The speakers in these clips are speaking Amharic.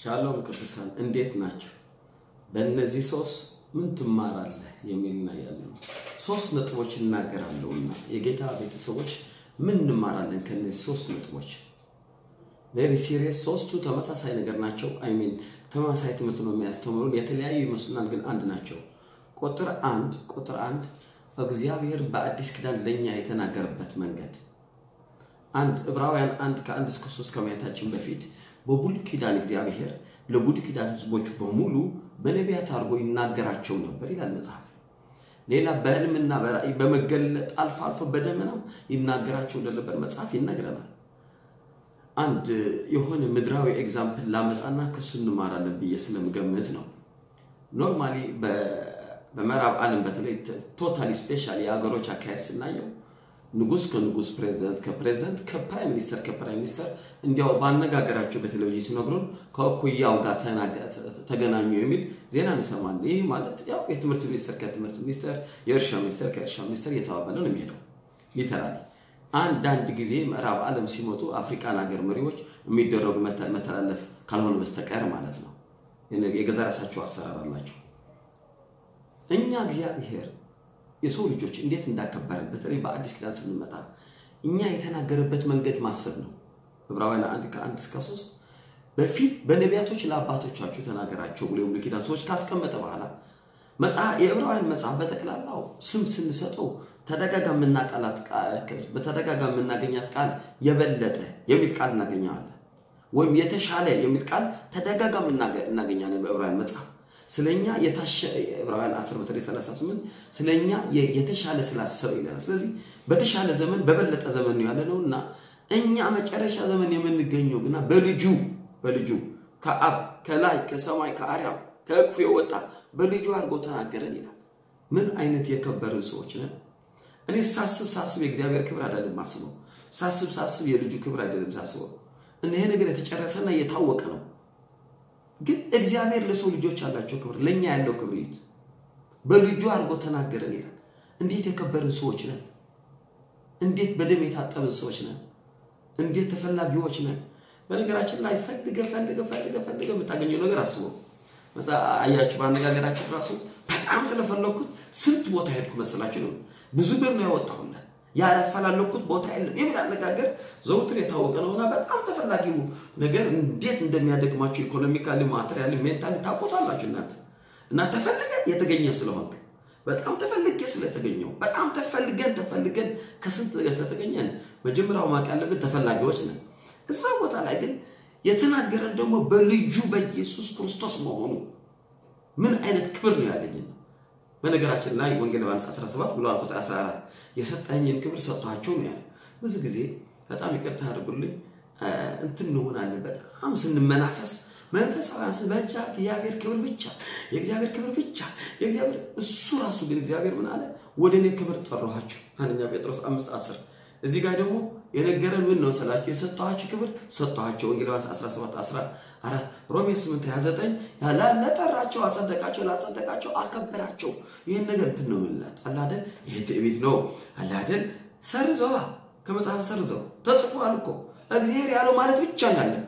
ሻሎም ቅዱሳን እንዴት ናቸው? በእነዚህ ሶስት ምን ትማራለህ የሚል እናያለን። ሶስት ነጥቦች እናገራለሁና የጌታ ቤተሰቦች ምን እንማራለን ከነዚህ ሶስት ነጥቦች? ቬሪ ሲሪየስ። ሶስቱ ተመሳሳይ ነገር ናቸው። አይ ሚን ተመሳሳይ ትምህርት ነው የሚያስተምሩን። የተለያዩ ይመስሉናል፣ ግን አንድ ናቸው። ቁጥር አንድ ቁጥር አንድ እግዚአብሔር በአዲስ ኪዳን ለእኛ የተናገረበት መንገድ አንድ ዕብራውያን አንድ ከአንድ እስከ ሶስት ከማየታችን በፊት በብሉይ ኪዳን እግዚአብሔር ለብሉይ ኪዳን ሕዝቦች በሙሉ በነቢያት አድርጎ ይናገራቸው ነበር ይላል መጽሐፍ። ሌላ በህልምና በራእይ በመገለጥ አልፎ አልፎ በደመና ይናገራቸው እንደነበር መጽሐፍ ይነግረናል። አንድ የሆነ ምድራዊ ኤግዛምፕል ላመጣና ከሱ እንማራለን ብዬ ስለምገምት ነው። ኖርማሊ በምዕራብ ዓለም በተለይ ቶታሊ ስፔሻል የሀገሮች አካሄድ ስናየው ንጉስ ከንጉስ ፕሬዚደንት ከፕሬዚደንት ከፕራይም ሚኒስተር ከፕራይም ሚኒስተር እንዲያው ባነጋገራቸው በቴሌቪዥን ሲነግሩን ከእኩያው ጋር ተገናኙ የሚል ዜና እንሰማለን። ይህ ማለት ያው የትምህርት ሚኒስተር ከትምህርት ሚኒስተር፣ የእርሻ ሚኒስተር ከእርሻ ሚኒስተር እየተባባለ ነው የሚሄደው። ሊተራሊ አንዳንድ ጊዜ ምዕራብ ዓለም ሲመጡ አፍሪካን ሀገር መሪዎች የሚደረጉ መተላለፍ ካልሆነ በስተቀር ማለት ነው። የገዛ ራሳቸው አሰራር አላቸው። እኛ እግዚአብሔር የሰው ልጆች እንዴት እንዳከበረን በተለይ በአዲስ ኪዳን ስንመጣ እኛ የተናገረበት መንገድ ማሰብ ነው። ዕብራውያን አንድ ከአንድ እስከ ሶስት በፊት በነቢያቶች ለአባቶቻችሁ ተናገራቸው ብሎ የብሉይ ኪዳን ሰዎች ካስቀመጠ በኋላ የዕብራውያን መጽሐፍ በጠቅላላው ስም ስንሰጠው በተደጋጋሚ የምናገኛት ቃል የበለጠ የሚል ቃል እናገኘዋለን፣ ወይም የተሻለ የሚል ቃል ተደጋጋሚ እናገኛለን በዕብራውያን መጽሐፍ ስለኛ የታሸ ዕብራውያን 10 በተለይ 38 ስለኛ የተሻለ ስላሰበ ይለናል። ስለዚህ በተሻለ ዘመን በበለጠ ዘመን ነው ያለነው እና እኛ መጨረሻ ዘመን የምንገኘው ግና በልጁ በልጁ ከአብ ከላይ ከሰማይ ከአርያም ከእቅፉ የወጣ በልጁ አድርጎ ተናገረን ይላል። ምን አይነት የከበርን ሰዎች ነን! እኔ ሳስብ ሳስብ የእግዚአብሔር ክብር አይደለም ማስበው፣ ሳስብ ሳስብ የልጁ ክብር አይደለም ሳስበው። እና ይሄ ነገር የተጨረሰና የታወቀ ነው። ግን እግዚአብሔር ለሰው ልጆች ያላቸው ክብር ለእኛ ያለው ክብር ይት በልጁ አድርጎ ተናገረን ይላል። እንዴት የከበርን ሰዎች ነን! እንዴት በደም የታጠብን ሰዎች ነን! እንዴት ተፈላጊዎች ነን! በነገራችን ላይ ፈልገ ፈልገ ፈልገ ፈልገ የምታገኘው ነገር አስበው። አያችሁ፣ በአነጋገራችን ራሱ በጣም ስለፈለግኩት ስንት ቦታ ሄድኩ መሰላችሁ ነው። ብዙ ብር ነው ያወጣሁለት ያላፈላለኩት ቦታ የለም የሚል አነጋገር ዘውትር የታወቀ ነውና በጣም ተፈላጊው ነገር እንዴት እንደሚያደግማቸው ኢኮኖሚካሊ፣ ማቴሪያሊ፣ ሜንታሊ ታውቁታላችሁ እናንተ እና ተፈልገ የተገኘ ስለሆንክ በጣም ተፈልጌ ስለተገኘው በጣም ተፈልገን ተፈልገን ከስንት ነገር ስለተገኘን መጀመሪያው ማወቅ ያለብን ተፈላጊዎች ነን። እዛ ቦታ ላይ ግን የተናገረን ደግሞ በልጁ በኢየሱስ ክርስቶስ መሆኑ ምን አይነት ክብር ነው ያለኝ በነገራችን ላይ ወንጌል ዮሐንስ 17 ብሎ ቁጥር 14 የሰጠኝን ክብር ሰጥቷቸው ነው ያለ። ብዙ ጊዜ በጣም ይቅርታ አድርጉልኝ እንትን እንሆናለን። በጣም ስንመናፈስ መንፈሳውያን ስንበቻ የእግዚአብሔር ክብር ብቻ የእግዚአብሔር ክብር ብቻ የእግዚአብሔር እሱ ራሱ ግን እግዚአብሔር ምን አለ? ወደ እኔ ክብር ጠራኋችሁ። አንደኛ ጴጥሮስ 5 10 እዚህ ጋር ደግሞ የነገረን ምን ነው ስላችሁ የሰጠኋችሁ ክብር ሰጠኋቸው። ወንጌል ዮሐንስ 17 14 ሮሜ 8 29 ለጠራቸው አጸደቃቸው፣ ላጸደቃቸው አከበራቸው። ይህን ነገር እንትን ነው የምንላት አላደል። ይሄ ትዕቢት ነው አላደል። ሰርዘዋ ከመጽሐፍ ሰርዘው ተጽፏል እኮ እግዚአብሔር ያለው ማለት ብቻ ነው ያለብህ።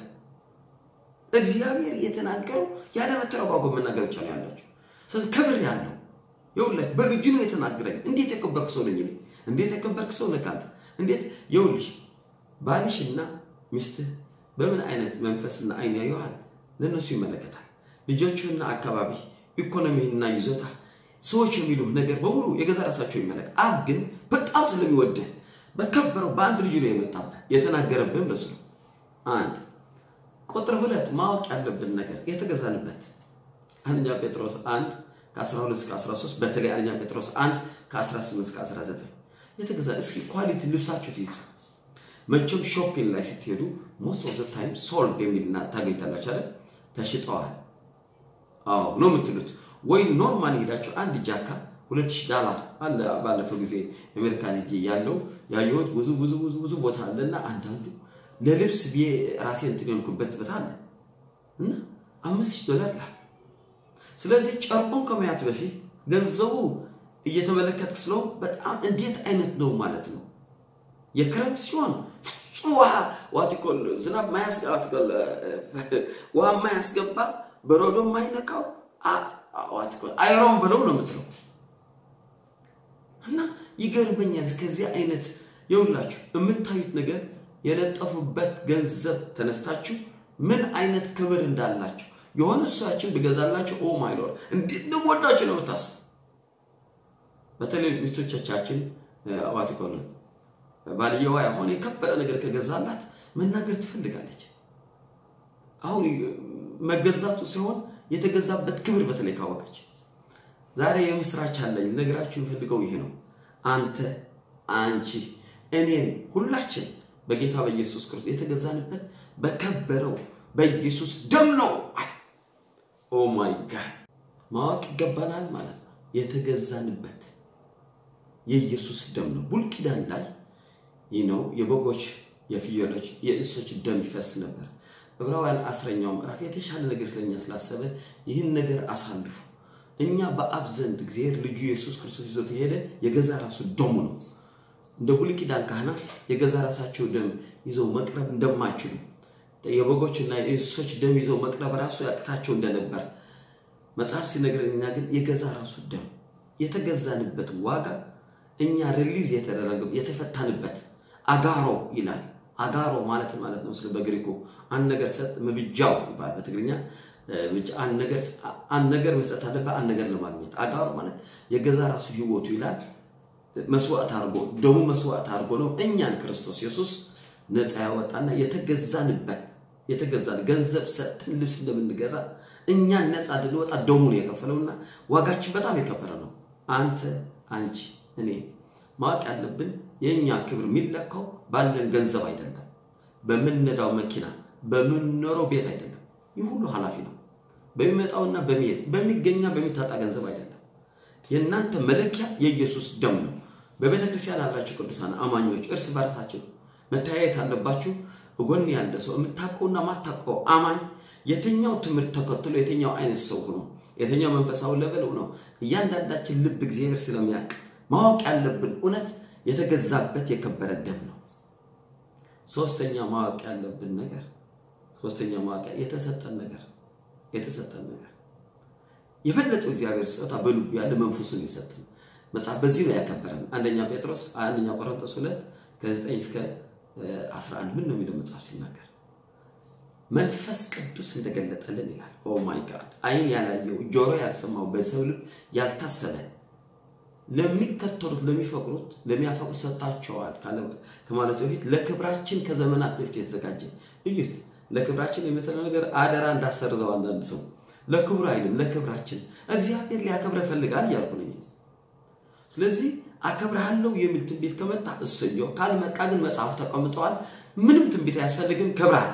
እግዚአብሔር የተናገረው ያለ መተረጓጎም መናገር ብቻ ነው ያላቸው። ስለዚህ ክብር ያለው ይኸውልህ በልጁ ነው የተናገረኝ። እንዴት የከበርክ ሰው ነኝ እኔ! እንዴት የከበርክ ሰው ነህ አንተ! እንዴት ይኸውልሽ ባልሽና ሚስትህ በምን አይነት መንፈስና አይን ያየዋል ለእነሱ ይመለከታል። ልጆችህና አካባቢ፣ ኢኮኖሚህና ይዞታ፣ ሰዎች የሚሉህ ነገር በሙሉ የገዛ ራሳቸው ይመለከት። አብ ግን በጣም ስለሚወድህ በከበረው በአንድ ልጁ ነው የመጣብህ የተናገረብህም ለሱ ነው። አንድ ቁጥር ሁለት ማወቅ ያለብን ነገር የተገዛንበት አንደኛ ጴጥሮስ 1 ከ12 እስከ 13 በተለይ አንደኛ ጴጥሮስ 1 ከ18 እስከ 19 የተገዛ እስኪ ኳሊቲ ልብሳችሁ ትይት መቼም ሾፒንግ ላይ ስትሄዱ ሞስት ኦፍ ዘ ታይም ሶልድ የሚልና ታገኝታላችሁ አይደል? ተሽጠዋል። አዎ ነው የምትሉት። ወይ ኖርማል ሄዳችሁ አንድ ጃካ 2000 ዶላር አለ። ባለፈው ጊዜ አሜሪካን ሄጄ ያለው ያየሁት ብዙ ብዙ ብዙ ብዙ ቦታ አለና አንዳንዱ ለልብስ ብዬ ራሴ እንትን የሆንኩበት ቦታ አለ እና 5000 ዶላር ይላል። ስለዚህ ጨርቁን ከመያት በፊት ገንዘቡ እየተመለከትክ ስለሆንክ በጣም እንዴት አይነት ነው ማለት ነው። የክረምት ሲሆን ውሃ ዋቲኮል ዝናብ ውሃ ማያስገባ በረዶ ማይነካው ዋቲኮል አይሮን ብለው ነው የምትለው እና ይገርመኛል። እስከዚህ አይነት የሁላችሁ የምታዩት ነገር የለጠፉበት ገንዘብ ተነስታችሁ ምን አይነት ክብር እንዳላችሁ የሆነ እሷችን ብገዛላችሁ ኦ ማይ ሎርድ እንዴት እንደምወዳችሁ ነው የምታስቡ። በተለይ ሚስቶቻችን ዋቲኮል ባልየዋ የሆነ የከበረ ነገር ከገዛላት መናገር ትፈልጋለች። አሁን መገዛቱ ሲሆን የተገዛበት ክብር በተለይ ካወቀች ዛሬ የምስራች አለኝ ነግራችሁ የምፈልገው ይሄ ነው። አንተ፣ አንቺ፣ እኔን ሁላችን በጌታ በኢየሱስ ክርስቶስ የተገዛንበት በከበረው በኢየሱስ ደም ነው። ኦ ማይ ጋድ ማወቅ ይገባናል ማለት ነው። የተገዛንበት የኢየሱስ ደም ነው። ብሉይ ኪዳን ላይ ይህ ነው የበጎች የፍየሎች የእንስሶች ደም ይፈስ ነበር። ዕብራውያን አስረኛው ምዕራፍ የተሻለ ነገር ስለኛ ስላሰበ ይህን ነገር አሳልፉ እኛ በአብ ዘንድ እግዚአብሔር ልጁ ኢየሱስ ክርስቶስ ይዞት የሄደ የገዛ ራሱ ደሙ ነው። እንደ ብሉይ ኪዳን ካህናት የገዛ ራሳቸው ደም ይዘው መቅረብ እንደማይችሉ የበጎችና የእንስሶች ደም ይዘው መቅረብ ራሱ ያቅታቸው እንደነበር መጽሐፍ ሲነግረን፣ እኛ ግን የገዛ ራሱ ደም የተገዛንበት ዋጋ እኛ ሪሊዝ የተደረገ የተፈታንበት አጋሮ ይላል። አጋሮ ማለት ማለት ነው ስለ በግሪኩ አንድ ነገር ሰጥ ምብጃው ይባላል በትግርኛ አንድ ነገር መስጠት አለበት አንድ ነገር ለማግኘት አጋሮ ማለት የገዛ ራሱ ህይወቱ ይላል መስዋዕት አድርጎ ደሙ መስዋዕት አድርጎ ነው እኛን ክርስቶስ ኢየሱስ ነፃ ያወጣና የተገዛንበት የተገዛን ገንዘብ ሰጥተን ልብስ እንደምንገዛ እኛን ነፃ እንድንወጣ ደሙን የከፈለውና ዋጋችን በጣም የከበረ ነው። አንተ፣ አንቺ፣ እኔ ማወቅ ያለብን የእኛ ክብር የሚለካው ባለን ገንዘብ አይደለም፣ በምንነዳው መኪና፣ በምንኖረው ቤት አይደለም። ይህ ሁሉ ኃላፊ ነው። በሚመጣውና በሚሄድ በሚገኝና በሚታጣ ገንዘብ አይደለም። የእናንተ መለኪያ የኢየሱስ ደም ነው። በቤተ ክርስቲያን ያላችሁ ቅዱሳን አማኞች እርስ በርሳችሁ መተያየት አለባችሁ። ጎን ያለ ሰው የምታውቀውና ማታውቀው አማኝ የትኛው ትምህርት ተከትሎ የትኛው አይነት ሰው ሆኖ የትኛው መንፈሳዊ ለበል ሆኖ እያንዳንዳችን ልብ እግዚአብሔር ስለሚያውቅ ማወቅ ያለብን እውነት የተገዛበት የከበረ ደም ነው። ሶስተኛ ማወቅ ያለብን ነገር ሶስተኛ ማወቅ የተሰጠን ነገር የተሰጠን ነገር የበለጠው እግዚአብሔር ስጦታ በልቡ ያለ መንፈሱን የሰጠን መጽሐፍ በዚህ ነው ያከበረን። አንደኛ ጴጥሮስ አንደኛ ቆሮንቶስ ሁለት ከ9 እስከ 11 ምን ነው የሚለው መጽሐፍ ሲናገር መንፈስ ቅዱስ እንደገለጠልን ይላል። ኦ ማይ ጋድ አይን ያላየው ጆሮ ያልሰማው በሰው ልብ ያልታሰበ ለሚከተሉት ለሚፈቅሩት ለሚያፈቅሩ ሰጣቸዋል ከማለቱ በፊት ለክብራችን ከዘመናት በፊት የተዘጋጀ እዩት። ለክብራችን የምትለው ነገር አደራ እንዳሰርዘው አንዳንድ ሰው ለክብሩ አይልም፣ ለክብራችን እግዚአብሔር ሊያከብረ ፈልጋል እያልኩ ነኝ። ስለዚህ አከብርሃለሁ የሚል ትንቢት ከመጣ እሰየው፣ ካልመጣ ግን መጽሐፉ ተቀምጠዋል። ምንም ትንቢት አያስፈልግም። ከብርሃል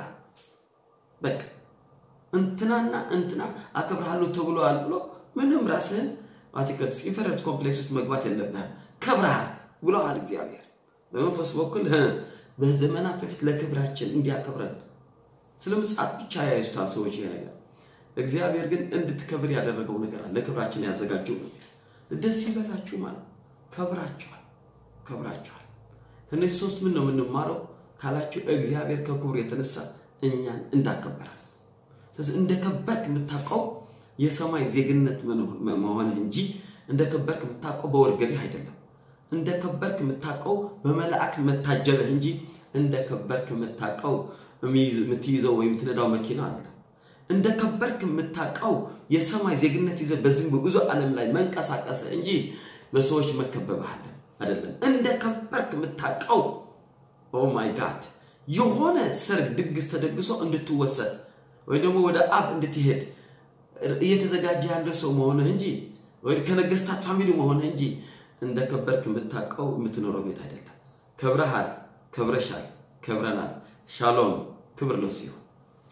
በቃ እንትናና እንትና አከብርሃለሁ ተብሏል ብሎ ምንም ራስህን አቲከትስ ኢንፈረንት ኮምፕሌክስ ውስጥ መግባት የለብህም። ከብርሃል ብለዋል እግዚአብሔር በመንፈስ በኩል በዘመናት በፊት ለክብራችን እንዲያከብረን ስለ ምጽአት ብቻ ያይዙታል ሰዎች ይሄ ነገር እግዚአብሔር ግን እንድትከብር ያደረገው ነገር አለ። ለክብራችን ያዘጋጀው ነገር ደስ ይበላችሁ ማለት ከብራችኋል፣ ከብራችኋል። ከነዚህ ሶስት ምን ነው የምንማረው ካላችሁ እግዚአብሔር ከክብሩ የተነሳ እኛን እንዳከበራል። ስለዚህ እንደከበርክ የምታውቀው የሰማይ ዜግነት መሆንህ እንጂ እንደከበርክ የምታውቀው በወርገቢህ አይደለም። እንደከበርክ የምታውቀው በመላእክት መታጀብህ እንጂ እንደከበርክ የምታውቀው የምትይዘው ወይም የምትነዳው መኪና አለ። እንደ ከበርክ የምታውቀው የሰማይ ዜግነት ይዘህ በዚህ ብዙ ዓለም ላይ መንቀሳቀስ እንጂ በሰዎች መከበብህ አይደለም። እንደ ከበርክ የምታውቀው ኦ ማይ ጋድ የሆነ ሰርግ ድግስ ተደግሶ እንድትወሰድ ወይ ደግሞ ወደ አብ እንድትሄድ እየተዘጋጀ ያለ ሰው መሆንህ እንጂ ወይ ከነገስታት ፋሚሊ መሆንህ እንጂ እንደ ከበርክ የምታውቀው የምትኖረው ቤት አይደለም። ከብረሃል፣ ከብረሻል፣ ከብረናል። ሻሎም፣ ክብር ለሱ ይሁን።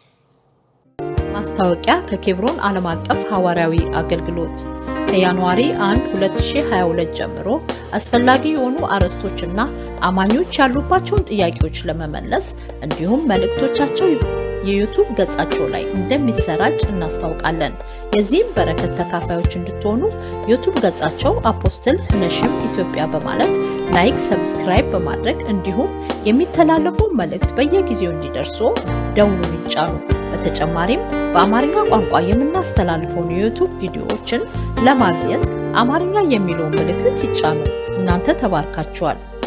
ማስታወቂያ ከኬብሮን ዓለም አቀፍ ሐዋርያዊ አገልግሎት ከጃንዋሪ 1 2022 ጀምሮ አስፈላጊ የሆኑ አርዕስቶችና አማኞች ያሉባቸውን ጥያቄዎች ለመመለስ እንዲሁም መልእክቶቻቸው የዩቱብ ገጻቸው ላይ እንደሚሰራጭ እናስታውቃለን። የዚህም በረከት ተካፋዮች እንድትሆኑ ዩቱብ ገጻቸው አፖስትል ህነሽም ኢትዮጵያ በማለት ላይክ፣ ሰብስክራይብ በማድረግ እንዲሁም የሚተላለፈው መልእክት በየጊዜው እንዲደርሶ ደውሉን ይጫኑ። በተጨማሪም በአማርኛ ቋንቋ የምናስተላልፈውን የዩቱብ ቪዲዮዎችን ለማግኘት አማርኛ የሚለውን ምልክት ይጫኑ። እናንተ ተባርካችኋል።